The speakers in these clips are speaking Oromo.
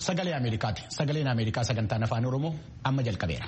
sagalee Ameerikaati. Sagaleen Ameerikaa sagantaan afaan Oromoo amma jalqabeera.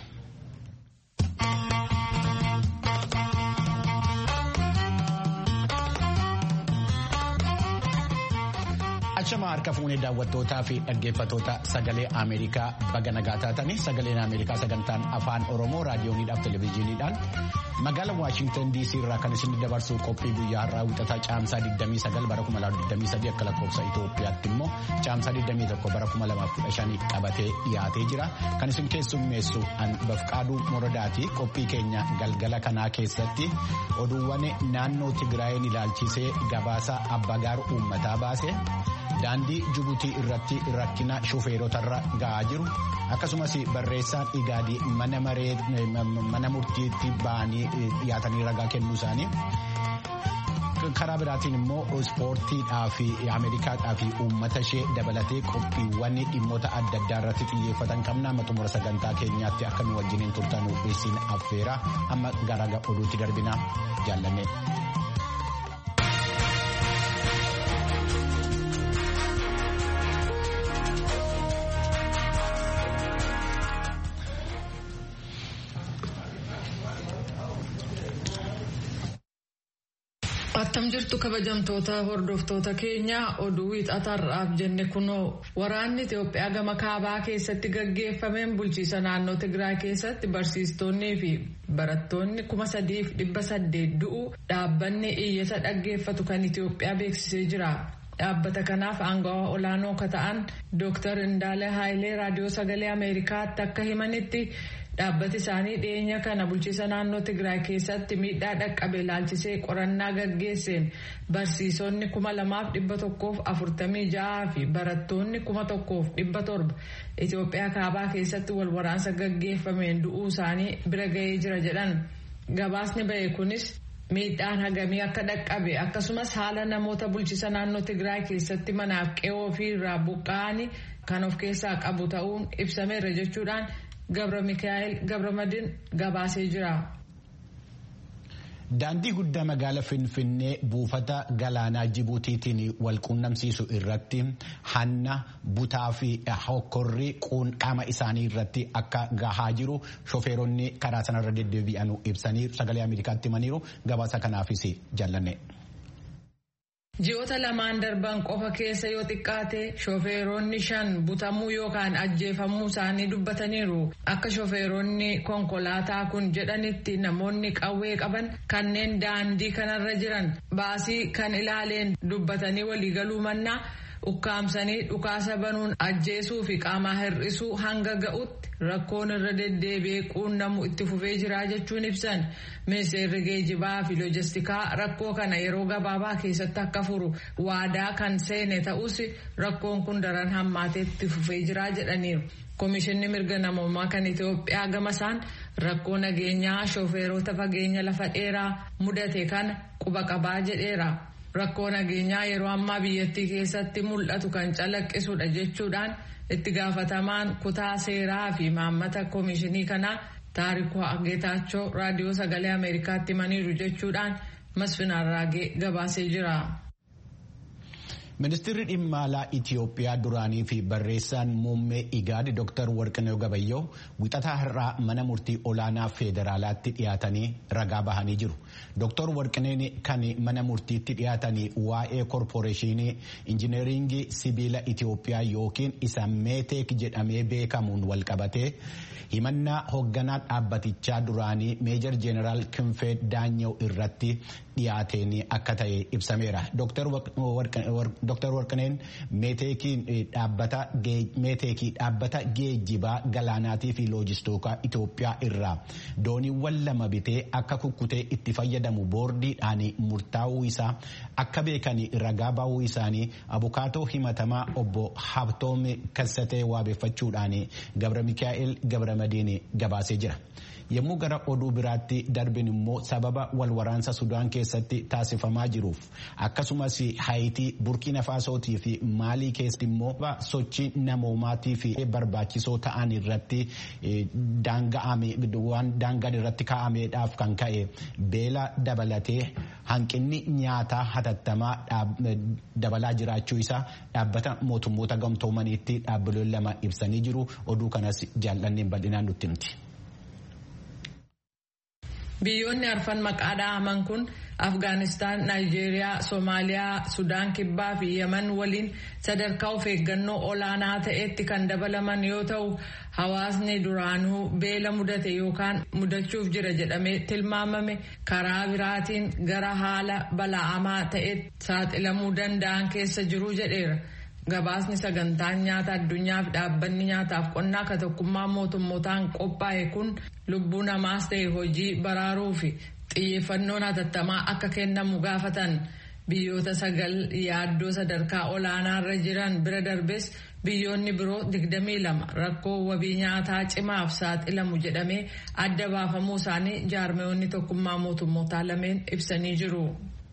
Achama harka fuunee daawwattootaa fi dhaggeeffattoota sagalee Ameerikaa baga nagaa taatanii sagaleen Ameerikaa sagantaan afaan Oromoo raadiyooniidhaaf televezyiiniidhaan magaala Waashintan DC irraa kan isin dabarsu qophii guyyaa har'aa wixataa caamsaa 29 bara 2023 akka lakkoofsa Itoophiyaatti immoo caamsaa 21 bara 2015 qabatee dhiyaatee jira. Kan isin keessummeessu Bafqaaduu Moradaati qophii keenya galgala kanaa keessatti oduuwwan naannoo Tigraayeen ilaalchisee gabaasa abbagaar uummataa baase. daandii Jibuutii irratti rakkina shufeerotarra ga'aa jiru akkasumas barreessaan igaadii mana murtiitti ba'anii dhiyaatanii ragaa kennuu isaanii karaa biraatiin immoo ispoortiidhaa fi ameerikaadhaa fi uummata ishee dabalatee qophiiwwan dhimmoota adda addaa irratti xiyyeeffatan qabna amma xumura sagantaa keenyaatti akka nu wajjiniin turtan isin affeera amma gara oduutti darbina jaallanne. Attam jirtu kabajamtoota hordoftoota keenya oduu wiixatarraaf jenne kunoo waraanni Itoophiyaa gama kaabaa keessatti gaggeeffameen bulchiisa naannoo Tigraay keessatti barsiistonnii fi barattoonni kuma sadiif dhibba saddeet du'u dhaabbanni iyyata dhaggeeffatu kan Itoophiyaa beeksisee jira. Dhaabbata kanaaf aangawa olaanoo ka ta'an Dr. Indaale Haayilee raadiyoo sagalee Ameerikaatti akka himanitti dhaabbati isaanii dhiyeenya kana bulchiisa naannoo Tigraay keessatti miidhaa dhaqqabe ilaalchisee qorannaa gaggeesseen barsiisonni kuma lamaaf dhibba tokkoof afurtamii ja'aa fi barattoonni kuma tokkoof dhibba torba Itoophiyaa kaabaa keessatti wal waraansa gaggeeffameen du'uu isaanii bira ga'ee jira jedhan gabaasni ba'e kunis. miidhaan hagamii akka dhaqqabe akkasumas haala namoota bulchiisa naannoo Tigraay keessatti manaaf qe'oo fi irraa buqqa'anii kan of keessaa qabu ta'uun ibsameera jechuudhaan Gabra Mikaa'el Gabramadin gabaasee jira. Daandii guddaa magaala Finfinnee buufata galaanaa Jibuutiitiin wal quunnamsiisu irratti hanna butaa fi hokkorri qaama isaanii irratti akka gahaa jiru shofeeronni karaa sanarra deddeebi'an ibsanii sagalee Ameerikaatti himaniiru gabaasa kanaafis jaallanne. Ji'oota lamaan darban qofa keessa yoo xiqqaate shofeeronni shan butamuu yookaan ajjeefamuu isaanii dubbataniiru. Akka shofeeronni konkolaataa kun jedhanitti namoonni qawwee qaban kanneen daandii kanarra jiran baasii kan ilaaleen dubbatanii waliigaluu mannaa ukkaamsanii dhukaasa banuun ajjeesuu fi qaamaa hir'isuu hanga ga'utti rakkoon irra deddeebi'ee quunnamu itti fufee jira jechuun ibsan ministeerri geejibaa fi loojistikaa rakkoo kana yeroo gabaabaa keessatti akka furu waadaa kan seene ta'us rakkoon kun daran hammaatee itti fufee jira jedhaniiru. Komishinni mirga namummaa kan Itoophiyaa gama isaan rakkoo nageenyaa shofeerota fageenya lafa dheeraa mudate kana quba qabaa jedheera. Rakkoo nageenyaa yeroo ammaa biyyattii keessatti mul'atu kan calaqqisudha jechuudhaan itti gaafatamaan kutaa seeraa fi maammata komishinii kanaa taarikuu Geetaachoo raadiyoo sagalee Ameerikaatti himaniiru jechuudhaan Masfin Arraagee gabaasee jira. Ministeerri dhimma alaa Itiyoophiyaa duraanii fi barreessaan muummee Igaad Dr. Warqinee Gabayyoo wixataa har'aa mana murtii olaanaa federaalaatti dhiyaatanii ragaa bahanii jiru. Dr. Warqineen kan mana murtiitti dhiyaatanii waa'ee korporeeshinii injineeringii sibiila Itiyoophiyaa yookiin isa meeteek jedhamee beekamuun walqabatee himannaa hoogganaa dhaabbatichaa duraanii meejar jeeneraal Kinfee Daanyoo irratti dhiyaateen akka ta'e ibsameera. Dr. Warqineen meeteekii dhaabbata geejjibaa galaanaatii fi loojistookaa Itoophiyaa irraa dooniiwwan lama bitee akka kukkutee itti fayyadamu boordiidhaan murtaa'uu isaa akka beekan ragaa ba'uu isaanii abukaatoo himatamaa obbo Habtoom Kassatee waabeeffachuudhaan Gabra Mikaa'el Gabra Madiin gabaasee jira. yommuu gara oduu biraatti darbin immoo sababa wal waraansa sudaan keessatti taasifamaa jiruuf akkasumas haayitii burkina faasootii fi maalii keessatti immoo sochii namoomaatii fi barbaachisoo ta'an irratti daangaan irratti kaa'ameedhaaf kan ka'e beela dabalatee hanqinni nyaataa hatattamaa dabalaa jiraachuu isaa dhaabbata mootummoota gamtoomaniitti dhaabbileen lama ibsanii jiru oduu kanas jaallanneen bal'inaan nutti himti. Biyyoonni arfan maqaa dha'aman kun Afgaanistaan, Naayijeeriyaa, Soomaaliyaa, Sudaan Kibbaa fi Yemen waliin sadarkaa of eeggannoo olaanaa ta'etti kan dabalaman yoo ta'u, hawaasni duraanuu beela mudate yookaan mudachuuf jira jedhamee tilmaamame karaa biraatiin gara haala bala'amaa ta'etti saaxilamuu danda'an keessa jiru jedheera. Gabaasni sagantaan nyaata addunyaa fi dhaabbanni nyaataaf qonnaa ka tokkummaa mootummootaan qophaa'e kun lubbuu namaas ta'e hojii baraaruu fi xiyyeeffannoon hatattamaa akka kennamu gaafatan biyyoota sagal yaaddoo sadarkaa olaanaarra jiran bira darbes biyyoonni biroo 22 rakkoo wabii nyaataa cimaaf saaxilamu jedhamee adda baafamuu isaanii jaarmeewwanni tokkummaa mootummootaa lameen ibsanii jiru.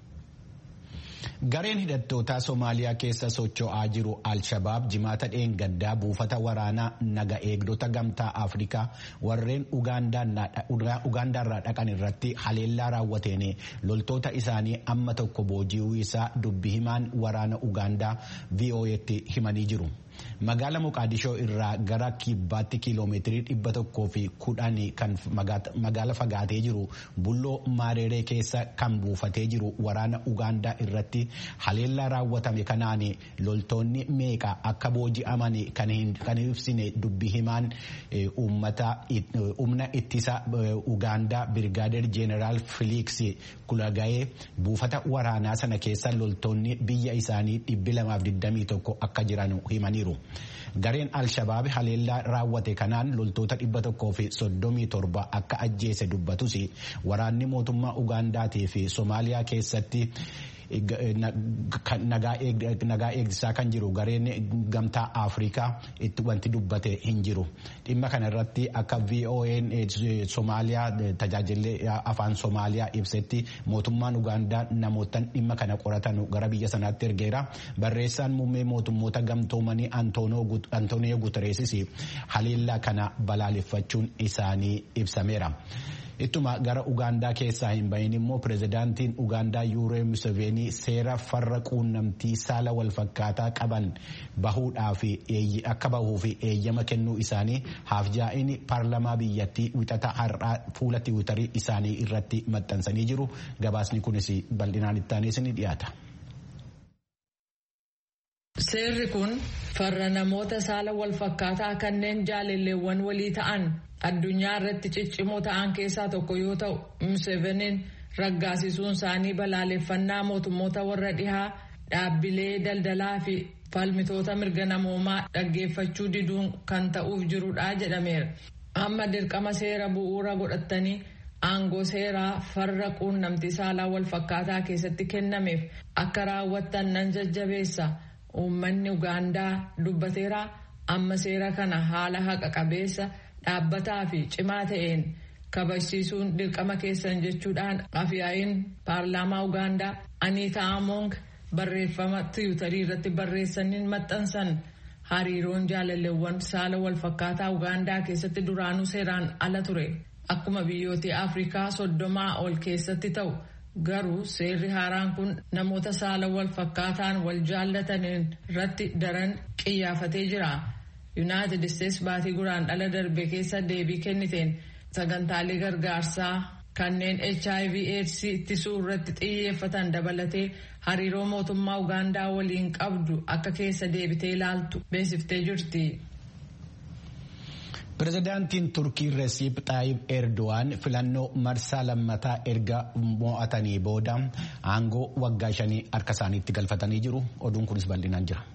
Gareen hidhattootaa Somaaliyaa keessa socho'aa jiru Al-Shabaab jimaata dheengaddaa buufata waraanaa naga eegdota gamtaa Afrikaa warreen Ugaandaarraa dhaqan irratti haleellaa raawwateen loltoota isaanii amma tokko booji'uu isaa dubbi himaan waraana Ugaandaa VOA'tti himanii jiru. Magaala Moqaadishoo irraa gara kibbaatti kiiloomeetirii dhibba tokkoo fi kudhanii kan magaala fagaatee jiru bulloo Maareeree keessa kan buufatee jiru waraana Ugaandaa irratti haleellaa raawwatame kanaan loltoonni meeqa akka booji'aman kan ibsine dubbi himaan humna ittisa Ugaandaa Birgaadeer Jeeneraal Filiiks Kulagayee buufata waraanaa sana keessa loltoonni biyya isaanii dhibbi lamaaf digdamii tokko akka jiran himaniiru. Gareen Al-Shabaab haleellaa raawwate kanaan loltoota dhibba tokkoo fi soddomii torba akka ajjeese dubbatus waraanni mootummaa Ugaandaatii fi Somaaliyaa keessatti nagaa eegsisaa kan jiru gareen gamtaa Afrikaa itti wanti dubbate hin jiru. Dhimma kana irratti akka VOA'n Somaaliyaa tajaajilli afaan Somaaliyaa ibsetti mootummaan Ugaandaa namootaan dhimma kana qoratan gara biyya sanaatti ergeera. Barreessaan muummee mootummoota gamtoomanii Antooniyoo Gutereesis haleellaa kana balaaleffachuun isaanii ibsameera. Ittuma gara Ugaandaa keessaa hin bahin immoo pirezidaantiin Ugaandaa Yuuree Museveenii seera farra quunnamtii saala walfakkaataa qaban bahuudhaaf akka bahuu fi eeyyama kennuu isaanii haafjaa'in paarlamaa biyyattii wixata har'aa fuula tiwiitarii isaanii irratti maxxansanii jiru. Gabaasni kunis bal'inaan ittaanis ni dhiyaata. Seerri kun farra namoota saala walfakkaataa kanneen jaalalleewwan walii ta'an addunyaa irratti ciccimoo ta'an keessaa tokko yoo ta'u Museveniin raggaasisuun isaanii balaaleffannaa mootummoota warra dhihaa dhaabbilee daldalaa fi falmitoota mirga namoomaa dhaggeeffachuu diduun kan ta'uuf jirudha jedhameera. Amma dirqama seera bu'uura godhatanii aangoo seeraa farra quunnamtii saalaa walfakkaataa keessatti kennameef akka raawwattan nan jajjabeessa. Uummanni Ugaandaa dubbateera amma seera kana haala haqa qabeessa dhaabbataa fi cimaa ta'een kabajsiisuun dirqama keessan jechuudhaan afyaa'iin paarlaamaa Ugaandaa Aniitaa Amoong barreeffama tiwutarii irratti barreessaniin maxxansan hariiroon jaalalleewwan saala walfakkaataa Ugaandaa keessatti duraanuu seeraan ala ture akkuma biyyoota Afrikaa soddomaa ol keessatti ta'u. Garuu seerri haaraan kun namoota saala wal fakkaataan wal jaallataniin irratti daran qiyyaafatee jira. Yuunaayitid Isteets baatii guraandhala darbe keessa deebii kenniteen sagantaalee gargaarsaa kanneen HIV AIDS ittisuu irratti xiyyeeffatan dabalatee hariiroo mootummaa Ugaandaa waliin qabdu akka keessa deebitee ilaaltu beeksiftee jirti. Pireezidaantiin Turkii Resiip Xaayib Erdo'aan filannoo marsaa lammataa erga mo'atanii booda aangoo waggaa shanii harka isaaniitti galfatanii jiru. Oduun kunis bal'inaan jira.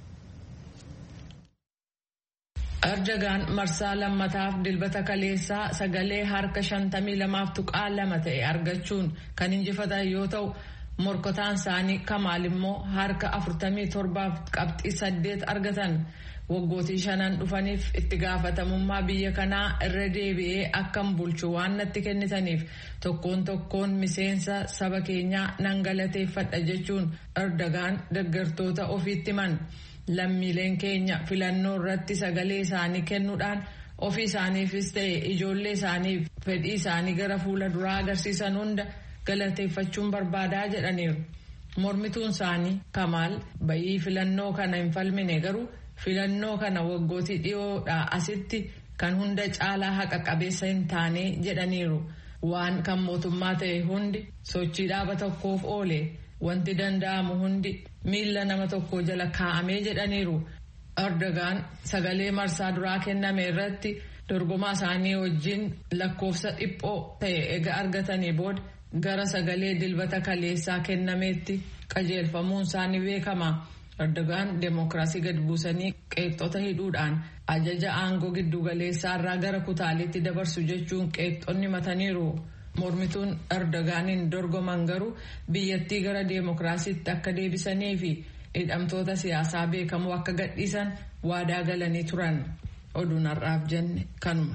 Erdogaan marsaa lammataaf dilbata kaleessaa sagalee harka shantamii lamaaf tuqaa lama ta'e argachuun kan injifatan yoo ta'u morkotaan isaanii kamaal immoo harka 47 qabxii 8 argatan waggootii shanan dhufaniif itti gaafatamummaa biyya kanaa irra deebi'ee akkam bulchu waan natti kennitaniif tokkoon tokkoon miseensa saba keenyaa nan galateeffadha jechuun erdogaan deeggartoota ofiitti himan lammiileen keenya filannoo irratti sagalee isaanii kennuudhaan ofii isaaniifis ta'e ijoollee isaaniif fedhii isaanii gara fuula duraa agarsiisan hunda galateeffachuun barbaadaa jedhaniiru. Mormituun isaanii Kamaal bayii filannoo kana hin falmine garuu filannoo kana waggootii dhiyoodhaa asitti kan hunda caalaa haqa qabeessa hin taane jedhaniiru. Waan kan mootummaa ta'e hundi sochii dhaaba tokkoof oole wanti danda'amu hundi miila nama tokko jala kaa'amee jedhaniiru. Erdogaan sagalee marsaa duraa kenname irratti dorgomaa isaanii wajjin lakkoofsa dhiphoo ta'e ega argatanii booda gara sagalee dilbata kaleessaa kennameetti qajeelfamuun isaanii beekama. Erdogaan deemokiraasii gad buusanii qeexxota hidhuudhaan ajaja aangoo giddugaleessaa irraa gara kutaaleetti dabarsu jechuun qeexxonni mataniiru. Mormituun Erdogaaniin dorgoman garuu biyyattii gara deemokiraasiitti akka deebisanii fi hidhamtoota siyaasaa beekamoo akka gadhiisan waadaa galanii turan. Oduun har'aaf jenne kanuma.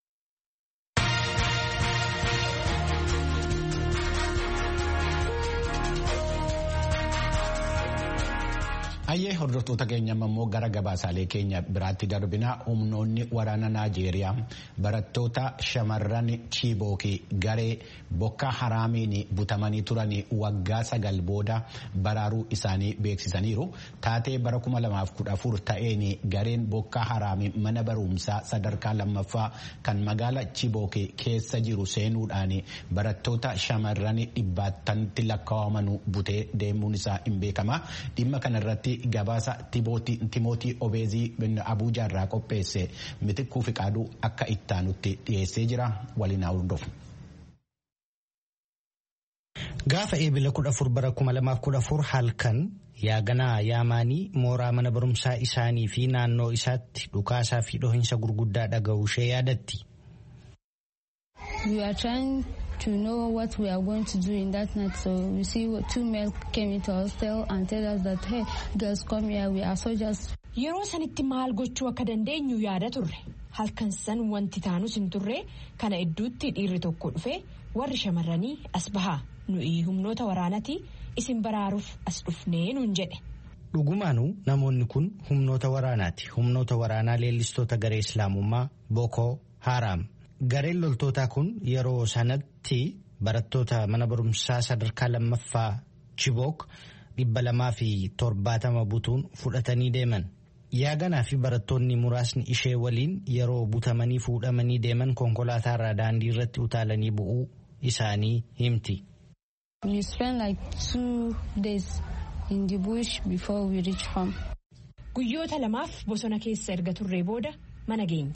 Ayyee hordoftoota keenya immoo gara gabaasaalee keenya biraatti darbina humnoonni waraana Naajeeriyaa barattoota shamarran Chiibookii garee bokka haraamiin butamanii turan waggaa sagal booda baraaruu isaanii beeksisaniiru. Taatee bara 2014 ta'een gareen bokka haraamii mana barumsaa sadarkaa lammaffaa kan magaala Chiibookii keessa jiru seenuudhaan barattoota shamarran dhibbaatanitti lakkaa'aman butee deemuun isaa hin beekama. Dhimma kanarratti gabaasa timootii obeezii abuujaa irraa qopheesse mitikkuu fi qaaduu akka ittaanutti dhiyeessee jira waliin haa hordofu. Gaafa eebila kudha afur bara kuma lamaaf kudha afur halkan yaaganaa yaamaanii mooraa mana barumsaa isaanii fi naannoo isaatti dhukaasaa fi dhohinsa gurguddaa dhaga'uu ishee yaadatti. to know what we are going to do in that night. So we see two men came into our hostel and tell us that, hey, girls come here, we are soldiers. Yeroo sanitti maal gochuu akka dandeenyu yaada turre. Halkan san wanti taanus hin turre kana idduutti dhiirri tokko dhufe warri shamarranii as bahaa nuyi humnoota waraanati isin baraaruuf as dhufnee nuun jedhe. Dhugumaanuu namoonni kun humnoota waraanaati. Humnoota waraanaa leellistoota garee Islaamummaa Boko Haram. Gareen loltootaa kun yeroo sanatti barattoota mana barumsaa sadarkaa lammaffaa Chibook dhibba lamaa fi torbaatama butuun fudhatanii deeman. Yaaganaa fi barattoonni muraasni ishee waliin yeroo butamanii fuudhamanii deeman konkolaataa irraa daandii irratti utaalanii bu'uu isaanii himti. We spent like two days in the bush before we reach home. Guyyoota lamaaf bosona keessa erga turree booda mana geenye.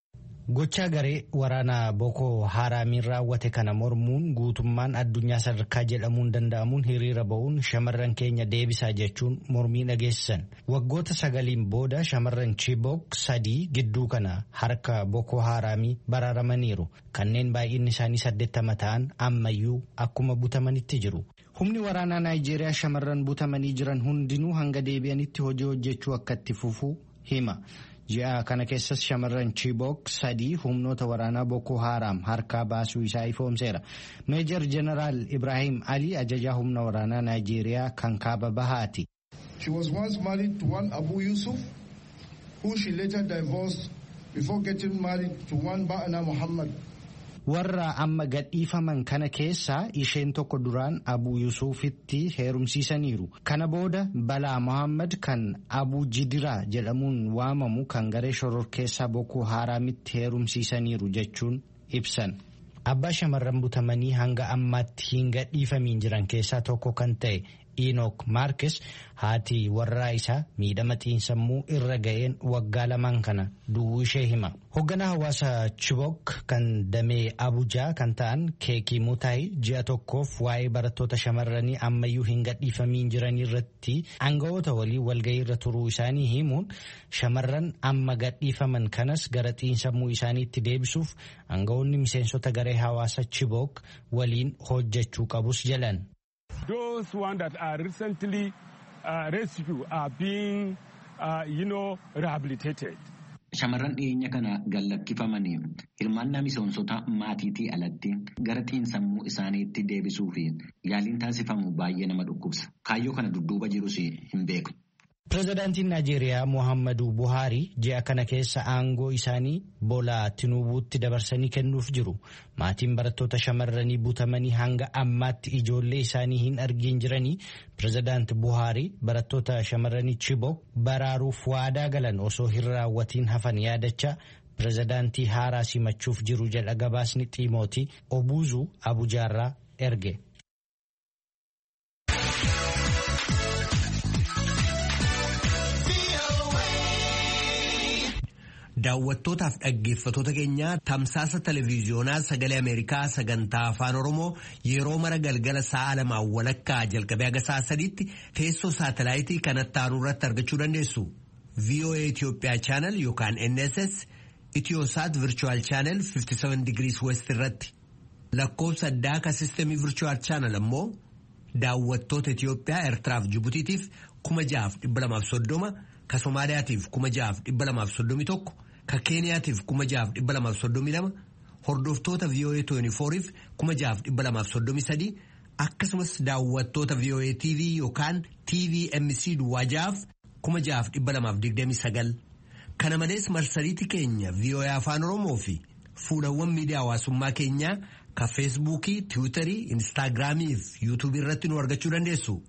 Gochaa garee waraanaa Boko Haraamiin raawwate kana mormuun guutummaan addunyaa sadarkaa jedhamuun danda'amuun hiriira ba'uun shamarran keenya deebisaa jechuun mormii dhageessisan. Waggoota sagaliin booda shamarran Chibok sadii gidduu kana harka Boko Haraamii baraaramaniiru. Kanneen baay'inni isaanii saddeettama ta'an ammayyuu akkuma butamanitti jiru. Humni waraanaa Naayijeeriyaa shamarran butamanii jiran hundinuu hanga deebi'anitti hojii hojjechuu akka itti fufuu hima. ji'a kana keessas shamarran Chibok sadii humnoota waraanaa Boko Haram harkaa baasuu isaa ifoomseera. Meejar Jeneraal Ibrahim Ali ajajaa humna waraanaa Naayijeeriyaa kan kaaba bahaati. She was once married to one Abu Yusuf who she later divorced before getting married to one Ba'ana Muhammad. Warra amma gadhiifaman kana keessaa isheen tokko duraan Abu Yusufitti heerumsiisaniiru. Kana booda Balaa Muhammad kan Abu Jidiraa jedhamuun waamamu kan garee shororkeessaa Boko Haraamitti heerumsiisaniiru jechuun ibsan. Abbaa shamarran butamanii hanga ammaatti hin gadhiifamiin jiran keessaa tokko kan ta'e Enook Maarkes haati warraa isaa miidhama xiinsammuu irra ga'een waggaa lamaan kana du'uu ishee hima. Hoogganaa hawaasa Chibok kan damee Abuujaa kan ta'an Keekii Mutaayi ji'a tokkoof waa'ee barattoota shamarranii ammayyuu hin gadhiifamiin jiranii irratti aangawoota walii walgahii irra turuu isaanii himuun shamarran amma gadhiifaman kanas gara xiinsammuu isaaniitti deebisuuf aangawoonni miseensota garee hawaasa Chibok waliin hojjechuu qabus jedhan. those ones that are recently uh, rescued are being, uh, you know, rehabilitated. Shamarran dhiyeenya kana gallakkifamanii hirmaannaa miseensota maatiitii alatti gara xiinsammuu isaaniitti deebisuu fi yaaliin taasifamu baay'ee nama dhukkubsa. Kaayyoo kana dudduuba jirus hin beeku. Pireezidaantiin Naajeeriyaa Muhammadu Buhaarii ji'a kana keessa aangoo isaanii Boolaa Tinubuutti dabarsanii kennuuf jiru. Maatiin barattoota shamarranii butamanii hanga ammaatti ijoollee isaanii hin argin jiranii pireezidaanti Buhaarii barattoota shamarranii Chibok baraaruuf waadaa galan osoo hin raawwatiin hafan yaadachaa pireezidaantii haaraa simachuuf jiru jedha gabaasni Xiimootii Obuuzuu Abujaarraa erge. Daawwattootaaf dhaggeeffatoota keenya tamsaasa televiiziyoonaa sagalee Ameerikaa sagantaa afaan Oromoo yeroo mara galgala sa'a lamaan walakkaa jalqabee haga sa'a sadiitti teessoo saatalaayitii kanatti aanu irratti argachuu dandeessu. VOA Itoophiyaa chaanal yookaan NSS Itiyoosaat Virchuwal chaanal 57 Degrees West irratti lakkoofsa addaa ka sistemii Virchuwal chaanal ammoo daawwattoota Itiyoophiyaa Eertiraaf Jibutiitiif kuma jahaaf dhibba lamaaf soddoma ka Somaaliyaatiif kuma jahaaf dhibba lamaaf soddomi tokko. ka keeniyaatiif kuma jahaaf dhibba lamaaf soddomii lama hordoftoota VOA 24f kuma jahaaf dhibba lamaaf soddomii sadii akkasumas daawwattoota VOA TV yookaan TVMC duwwaa jahaaf kuma jahaaf dhibba lamaaf digdamii sagal kana malees marsariitii keenya VOA afaan oromoo fi fuulawwan miidiyaa hawaasummaa keenyaa ka feesbuukii tiwiitarii instaagiraamii fi yuutuubii irratti nu argachuu dandeessu.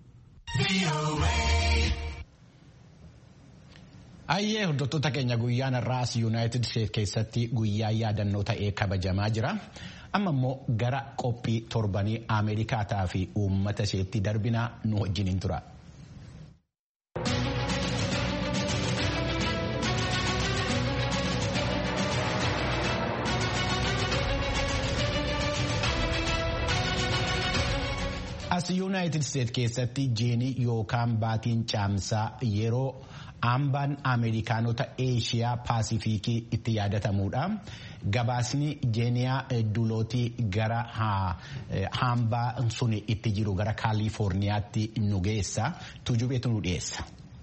Ayyee hordoftoota keenya guyyaan irraas yuunaayitid Steet keessatti guyyaa yaadannoo ta'ee kabajamaa jira. Amma immoo gara qophii torbanii Ameerikaataa fi uummata isheetti darbinaa nu wajjiniin tura. As yuunaayitid Steet keessatti jiini yookaan baatiin caamsaa yeroo. Hambaan Ameerikaanota Eeshiyaa Paasifiikii itti yaadatamuudha. Gabaasni jeeniyaa dulootii gara hambaa sun itti jiru gara Kaalifoorniyaatti nu geessa. Tujubeetu nu dhiyeessa.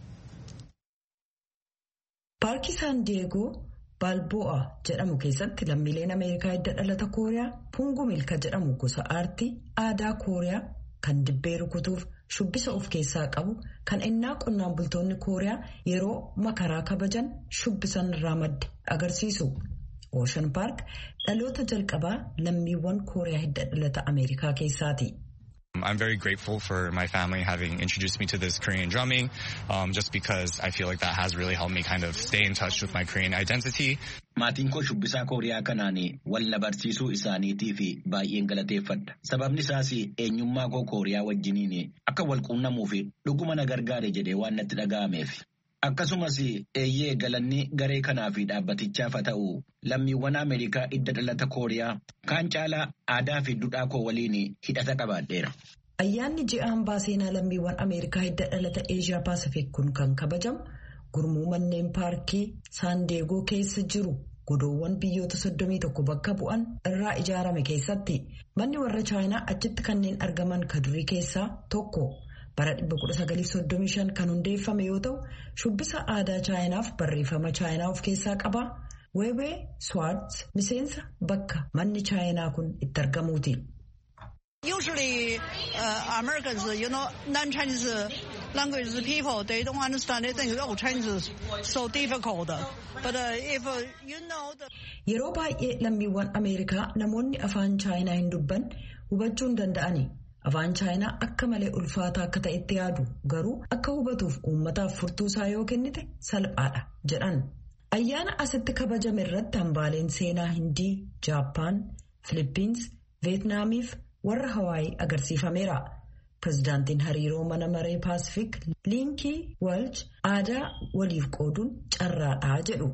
Paarkii Saan Diyeegoo Baalbo'a jedhamu keessatti lammiileen Ameerikaa hidda dhalata Kooriyaa Pungu Milka jedhamu gosa aartii aadaa Kooriyaa kan dibbee rukutuuf shubbisa of keessaa qabu kan innaa qonnaan bultoonni kooriyaa yeroo makaraa kabajan shubbisan irraa madde agarsiisu. Ocean Park dhaloota jalqabaa lammiiwwan kooriyaa hidda dhalata Ameerikaa keessaati. I'm very grateful for my family having introduced me to this Korean drumming, um, just because I feel like that has really helped me kind of stay in touch with my Korean identity. Maatiin koo shubbisaa Kooriyaa kanaan wal barsiisuu isaaniitiif baay'een galateeffadha. Sababni isaas eenyummaa koo Kooriyaa wajjiniin akka wal quunnamuu fi dhuguma na gargaare jedhee waan natti dhaga'ameef. Akkasumas eeyyee galanni garee kanaa fi dhaabbatichaaf haa ta'u lammiiwwan Ameerikaa hidda dhalata Kooriyaa kaan caalaa aadaa fi duudhaa koo waliin hidhata qabaadheera. Ayyaanni ji'a hambaa seenaa lammiiwwan Ameerikaa hidda dhalata Eeshiyaa Paasifiik kun kan kabajamu gurmuu manneen paarkii Saandeegoo keessa jiru godoowwan biyyoota 31 bakka bu'an irraa ijaarame keessatti manni warra Chaayinaa achitti kanneen argaman ka durii keessaa tokko. bara 1935 kan hundeeffame yoo ta'u shubbisa aadaa chaayinaaf barreeffama chaayinaa of keessaa qaba weebee swartz miseensa bakka manni chaayinaa kun itti argamuuti. Usually, uh, Americans, you know, non-Chinese language people, they don't understand. They think, oh, Chinese is so difficult. But uh, if uh, you know the... Yeroo baay'ee lammiiwwan Ameerikaa namoonni afaan chaayinaa hin dubban hubachuu hin danda'ani. Afaan chaayinaa akka malee ulfaataa akka ta'etti yaadu garuu akka hubatuuf uummataaf furtuu isaa yoo kennite salphaadha jedhan. Ayyaana asitti kabajame irratti hambaaleen seenaa Hindii, Jaappaan, Filippins, Veetnaamiif warra Hawaayii agarsiifameera. Pireezidaantiin hariiroo mana maree Paasifik Liinkii Walch aadaa waliif qooduun carraadhaa jedhu.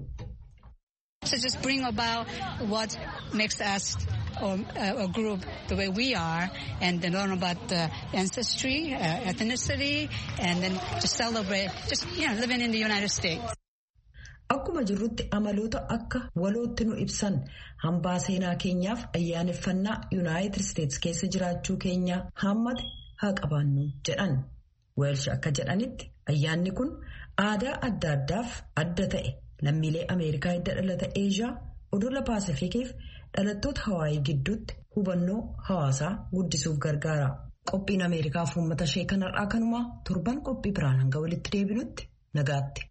To just bring about what makes us or uh, a group the way we are and then learn about the ancestry, uh, ethnicity, and then to celebrate just, you know, living in the United States. Akkuma jirrutti amaloota akka walootti nu ibsan hambaa seenaa keenyaaf ayyaaneffannaa Yuunaayitid Isteets keessa jiraachuu keenya hammate haa qabaannu jedhan. Weelsh akka jedhanitti ayyaanni kun aadaa adda addaaf adda ta'e lammiilee Ameerikaa hidda dhalata Eeshiyaa odola Paasifikiif dhalattoota Hawaayii gidduutti hubannoo hawaasaa guddisuuf gargaara. Qophiin Ameerikaaf uummata ishee kanarraa kanumaa torban qophii biraan hanga walitti deebinutti nagaatti.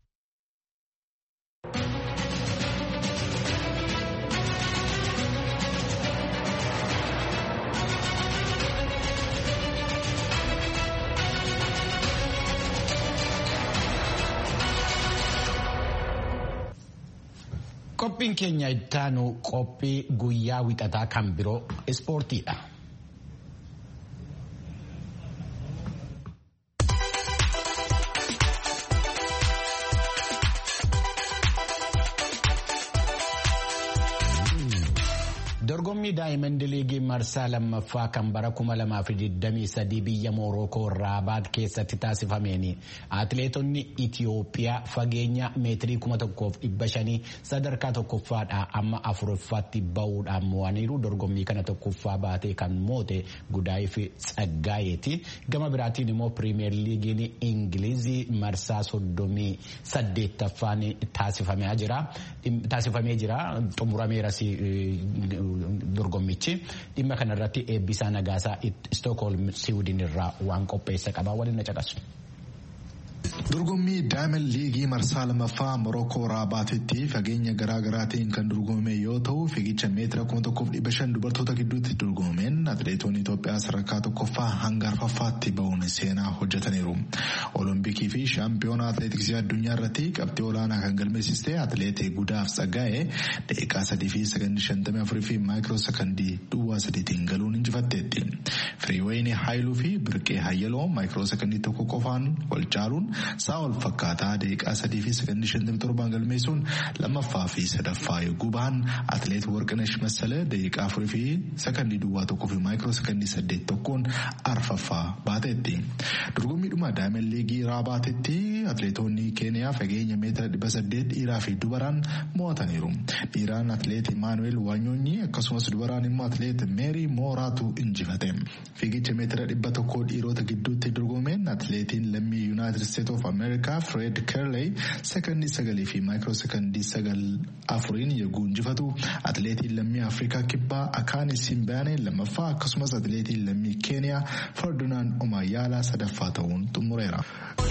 Qophiin keenya ittaanu qophii guyyaa wixataa kan biroo ispoortiidha. Dorgommii Daayimandi Liigii marsaa lammaffaa kan bara 2023 biyya Moorookoo Raabaat keessatti taasifameen atileetonni Itiyoophiyaa fageenya meetirii 1500 sadarkaa tokkoffaadhaa amma afuraffaatti bahuudhaan mo'aniiru. Dorgommii kana tokkoffaa baatee kan moote Gudaayiif Tsaggaayeeti. Gama biraatiin immoo Pirimeer Liigiin Ingilizii marsaa 38ffaan taasifamee jira. Xumurameeras dorgommichi dhimma kanarratti eebbisaa nagaasaa Stookholm Siwiidin irraa waan qopheessa qaba waliin na caqasu. Dorgommii Daayimand Liigii marsaa lammaffaa Morookoo Raabaatitti fageenya garaa garaatiin kan dorgomame yoo ta'u fiigicha meetira kuma tokkoof dhibba shan dubartoota gidduutti dorgomameen atileetonni Itoophiyaa sadarkaa tokkoffaa hanga arfaffaatti bahuun seenaa hojjetaniiru. Olompikii fi shaampiyoona atileetiksii addunyaa irratti qabxii olaanaa kan galmeessiste atileetii Gudaaf Tsaggaa'ee daqiiqaa sadii fi sakandii shantamii afurii fi maayikiroo sakandii duwwaa sadiitiin galuun injifatteetti. Firiiwayinii Haayiluu fi Birqee Hayyaloo maayikiroo sakandii tokko qofaan wal caaluun sa'a wal fakkaataa daqiiqaa sadii fi sakandii shantamii torbaan galmeessuun lammaffaa fi sadaffaa yogguu bahan atileet Warqinash Massalee daqiiqaa afurii fi sakandii duwwaa tokkoo fi maayikiroo sakandii saddeet tokkoon arfaffaa baateetti. Dorgommiidhuma Daayimand Liigii Raabaatetti atileetonni Keeniyaa fageenya meetira dhibba saddeet dhiiraa fi dubaraan mo'ataniiru. Dhiiraan atileet Imaanuweel Waanyonyi akkasumas dubaraan immoo atileet Meerii Mooraatu injifate. Fiigicha meetira dhibba tokkoo dhiirota gidduutti dorgomeen atileetiin lammii Yuunaayitid Steet of America Fred Kerley sekandii sagalii fi maayikiroo sekandii sagal afuriin yogguu injifatu atileetiin lammii Afrikaa kibbaa Akaani Simbaanee lammaffaa akkasumas atileetiin lammii Keeniyaa Ferdinand Omayyaalaa sadaffaa ta'uun xumureera.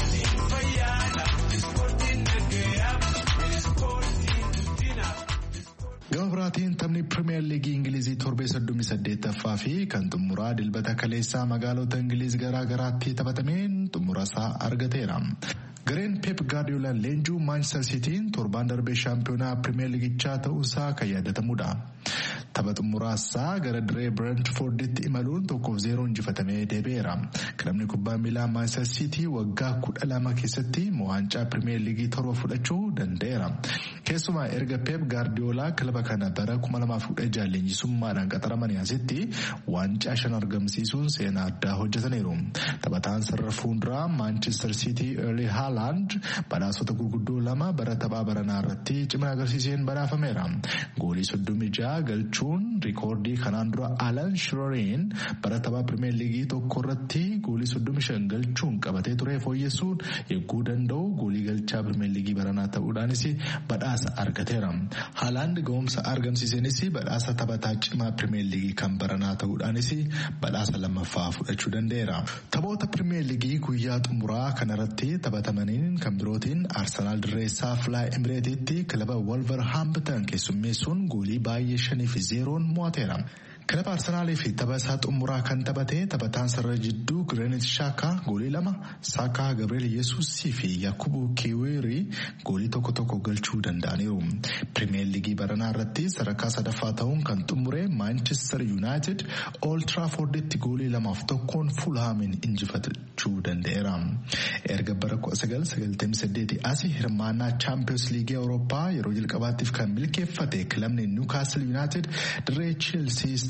Gama biraatiin taphni Pirimeer Liigii Ingilizii torbee soddomii saddeettaffaa fi kan xumuraa dilbata kaleessaa magaalota Ingiliz garaa garaatti taphatameen xumura isaa argateera. Gareen Pep Guardiola leenjuu Manchester Cityin torbaan darbee shaampiyoonaa Pirimeer Liigichaa ta'uusaa kan yaadatamudha. Tapha xumuraasaa gara diree Brentforditti imaluun tokkoof zeeroo injifatamee deebi'eera. Kilabni kubbaa miilaa Manchester City waggaa kudha lama keessatti waancaa Pirimeer Liigii torba fudhachuu danda'eera. Keessumaa erga Pep Guardiola kilaba kana bara 2016 leenjisummaadhaan qaxaramanii asitti waancaa shan argamsiisuun seenaa addaa hojjetaniiru. Taphataan sarara fuulduraa Manchester City Erling Haaland badhaasota gurguddoo lama bara taphaa baranaa irratti cimina agarsiiseen badhaafameera. Goolii soddomii ja'a galchuun rikoordii kanaan dura Alan Shiroriin bara taphaa Pirimeer Liigii tokko irratti goolii soddomii shan galchuun qabatee ture fooyyessuun eeguu danda'u goolii galchaa Pirimeer Liigii baranaa ta'uudhaanis badhaasa argateera. Haalaand ga'umsa argamsiiseenis badhaasa taphataa cimaa Pirimeer Liigii kan baranaa ta'uudhaanis badhaasa lammaffaa fudhachuu danda'eera. Taphoota Pirimeer Liigii guyyaa xumuraa kanarratti taphatamaniin kan birootiin Arsenaal dirreessaa Filaa Imireetiitti kilaba Wolverhampton keessummeessuun goolii baay'ee shanii fi zeeroon mo'ateera. Kilaba Arsenaalii fi tapha isaa xumuraa kan taphate taphataan sarara jidduu Granit Xhaka goolii lama Saakaa Gabriel Yesuusii fi Yakubu Kiwirii goolii tokko tokko galchuu danda'aniiru. Pirimeer Liigii baranaa irratti sadarkaa sadaffaa ta'uun kan xumure Manchester United Old Trafforditti goolii lamaaf tokkoon Fulhaamin injifachuu danda'eera. Erga bara 1998 asi hirmaannaa Champions Liigii Awurooppaa yeroo jalqabaatiif kan milkeeffate kilabni Newcastle United dirree Chelsea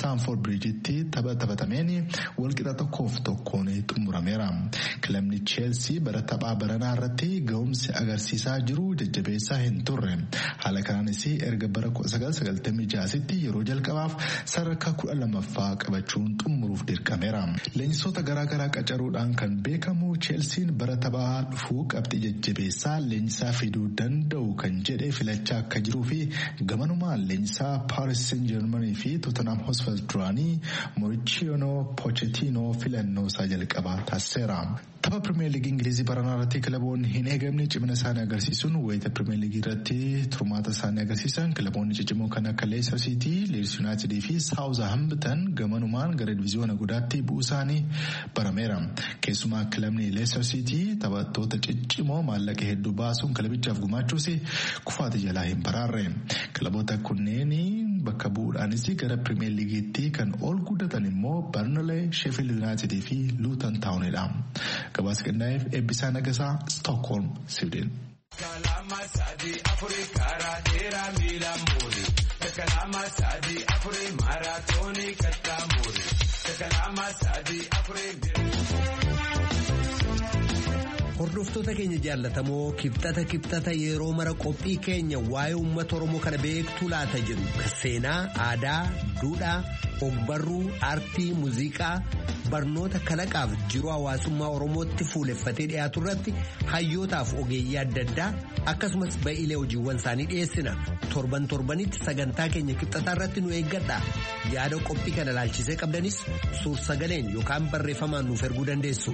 Staanford Biriijitti tapha taphatameen walqixa tokkoof tokkoon xumurameera. Kilabni Cheelsii bara taphaa baranaa irratti ga'umsi agarsiisaa jiru jajjabeessaa hin turre. Haala kanaanis erga bara 1996tti yeroo jalqabaaf sadarkaa kudha lamaffaa qabachuun xumuruuf dirqameera. Leenjisoota garaagaraa qacaruudhaan kan beekamu Cheelsiin bara taphaa dhufuu qabxii jajjabeessaa leenjisaa fiduu danda'u kan jedhe filachaa akka jiruu fi gamanumaan leenjisaa Paaris Saint-Germain fi Tottenham Hotspur duraanii Mauricio Pochettino filannoo isaa jalqabaa taasiseera. Tapha Pirimeer Liigii Ingilizii baranaa irratti kilaboonni hin eegamne cimina isaanii agarsiisuun wayita Pirimeer Liigii irratti turmaata isaanii agarsiisan kilaboonni ciccimoo kan akka Leicester City, Leeds United fi Southampton gamanumaan gara diviiziyoona guddaatti bu'uu isaanii barameera. Keessumaa kilabni Leicester City taphattoota ciccimoo maallaqa hedduu baasuun kilabichaaf gumaachuus kufaati jalaa hin baraarre. Kilaboota kunneen bakka bu'uudhaanis gara Pirimeer Liigiitti kan ol guddatan immoo Burnley, Sheffield United fi Luton Townidha. gabaasa qindaa'eef eebbisaa nagasaa stookholm siwiidin. Kalama sadi afuri karaa dheeraa miila muuri. Kalama sadi afuri maaraatoonii kattaa muuri. Kalama sadi afuri. Hordoftoota keenya jaallatamoo kibxata kibxata yeroo mara qophii keenya waa'ee uummata Oromoo kana beektuu laata jedhu seenaa, aadaa, duudhaa, ogbarruu, aartii, muuziqaa, barnoota kalaqaaf jiruu hawaasummaa Oromootti fuuleffatee dhiyaatu irratti hayyootaaf ogeeyyii adda addaa akkasumas ba'iilee hojiiwwan isaanii dhiyeessina. Torban torbanitti sagantaa keenya kibxataa irratti nu eeggadha. Yaada qophii kana laalchisee qabdanis suur sagaleen yookaan barreeffamaan nuuf erguu dandeessu.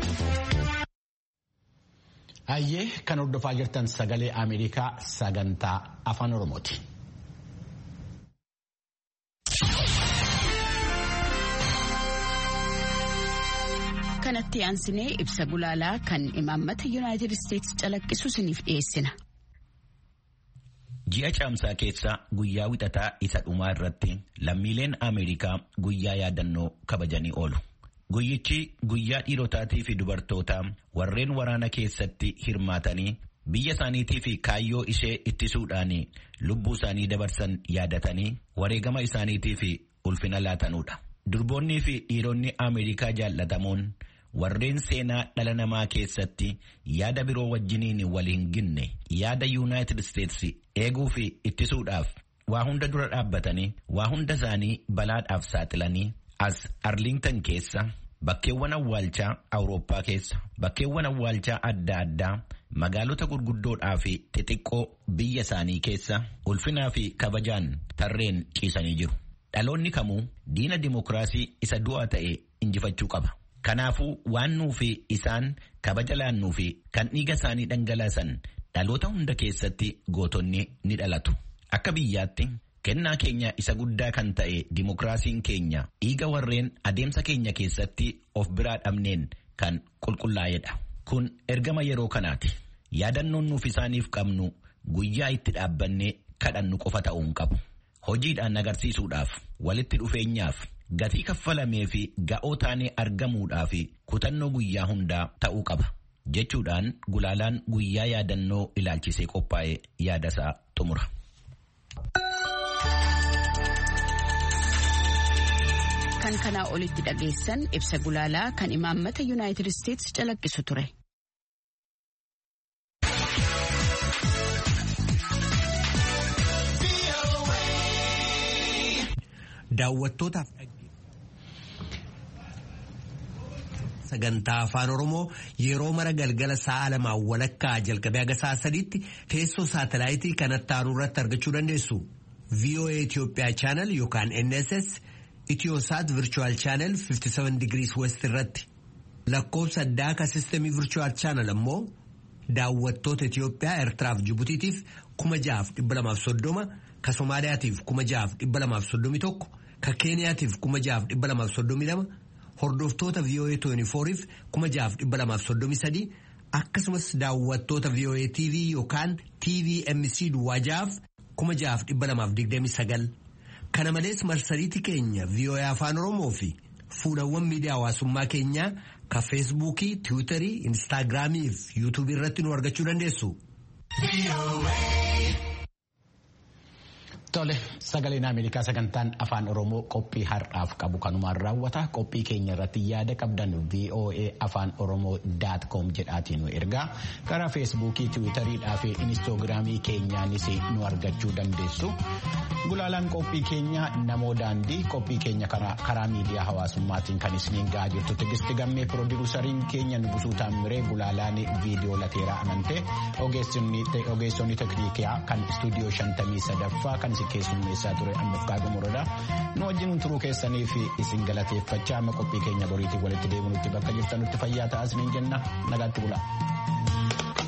Hayyee kan hordofaa jirtan sagalee Ameerikaa sagantaa afaan Oromooti. Kanatti aansinee ibsa gulaalaa kan imaammata Yuunaayitid Isteetsi calaqqisu isiniif dhiyeessina. Ji'a caamsaa keessa guyyaa wixataa isa dhumaa irratti lammiileen Ameerikaa guyyaa yaadannoo kabajanii oolu. Guyyichi guyyaa dhiirotaatii fi dubartootaa warreen waraana keessatti hirmaatanii biyya isaaniitii fi kaayyoo ishee ittisuudhaan lubbuu isaanii dabarsan yaadatanii wareegama isaaniitii fi ulfina laatanudha. Durboonnii fi dhiironni Ameerikaa jaallatamoon warreen seenaa dhala namaa keessatti yaada biroo wajjiniin wal hin ginne yaada Yuunaayitid Isteetsi eeguu fi ittisuudhaaf waa hunda dura dhaabbatanii waa hunda isaanii balaadhaaf saaxilanii as Arlington keessa bakkeewwan awwaalchaa Awurooppaa keessa bakkeewwan awwaalchaa adda addaa magaalota gurguddoodhaa fi xixiqqoo biyya isaanii keessa ulfinaa fi kabajaan tarreen ciisanii jiru. Dhaloonni kamuu diina dimokiraasii isa du'aa ta'e injifachuu qaba. Kanaafuu waan nuufi isaan kabaja laannuu fi kan dhiiga isaanii dhangalaasan dhaloota hunda keessatti gootonni ni dhalatu. Akka biyyaatti kennaa keenya isa guddaa kan ta'e dimokiraasiin keenya dhiiga warreen adeemsa keenya keessatti of biraa dhabneen kan qulqullaa'edha. Kun ergama yeroo kanaati. Yaadannoon nuuf isaaniif qabnu guyyaa itti dhaabbannee kadhannu qofa ta'uu hin qabu. Hojiidhaan agarsiisuudhaaf walitti dhufeenyaaf gatii kaffalamee fi ga'oo taanee argamuudhaaf kutannoo guyyaa hundaa ta'uu qaba. Jechuudhaan gulaalaan guyyaa yaadannoo ilaalchisee qophaa'e yaadasaa xumura. Kan kanaa olitti dhageessan ibsa gulaalaa kan imaammata Yuunaayitid Isteetsi calaqqisu ture. Daawwattootaaf sagantaa afaan oromoo yeroo mara galgala sa'a lamaa walakkaa jalqabee haga sa'a sadiitti teessoo saatalaayitii kanatti aanu irratti argachuu dandeessu. VOA Itoophiyaa chaanal yookaan NSS Itiyoosaat Virtual Channel 57 degrees West irratti lakkoofsa addaa sistemii Virtual Channel ammoo daawwattoota Itiyoophiyaa Eertiraaf Jibutiitiif kuma jahaaf dhibba lamaaf soddoma ka Somaaliyaatiif kuma jahaaf dhibba lamaaf soddomi tokko ka Keeniyaatiif kuma jahaaf dhibba lamaaf soddomi lama hordoftoota VOA 24f kuma jahaaf dhibba lamaaf soddomi sadii akkasumas daawwattoota VOA TV yookaan TVMC duwwaa jahaaf kuma jahaaf dhibba lamaaf digdami sagal kana malees marsariitii keenya VOA afaan oromoo fi fuulawwan miidiyaa hawaasummaa keenyaa ka feesbuukii tiwiitarii instaagiraamii fi yuutuubii irratti nu argachuu dandeessu. Tole sagaleen Ameerikaa sagantaan afaan Oromoo qophii har'aaf qabu kanumaan raawwata. Qophii keenya irratti yaada qabdan VOA afaan Oromoo daat koom jedhaatiin nu ergaa. Karaa feesbuukii, tiwiitariidhaa fi inistoogiraamii keenyaanis nu argachuu dandeessu. Gulaalaan qophii keenya namoo daandii qophii keenya karaa miidiyaa hawaasummaatiin kan isiniin gahaa jirtu tigisti gammee piroodiwusariin keenya nugusuu taamiree gulaalaan viidiyoo lateeraa amantee ogeessonni tekniikaa kan istuudiyoo shantamii sadaffaa kan isin keessummeessaa ture ammaaf kaagumoroodha. Nu wajjin turuu keessanii fi isin galateeffachaa amma qophii keenya boriitiin walitti deebinutti bakka jirtanutti fayyaa ta'aa isiniin jenna nagaatti bulaa.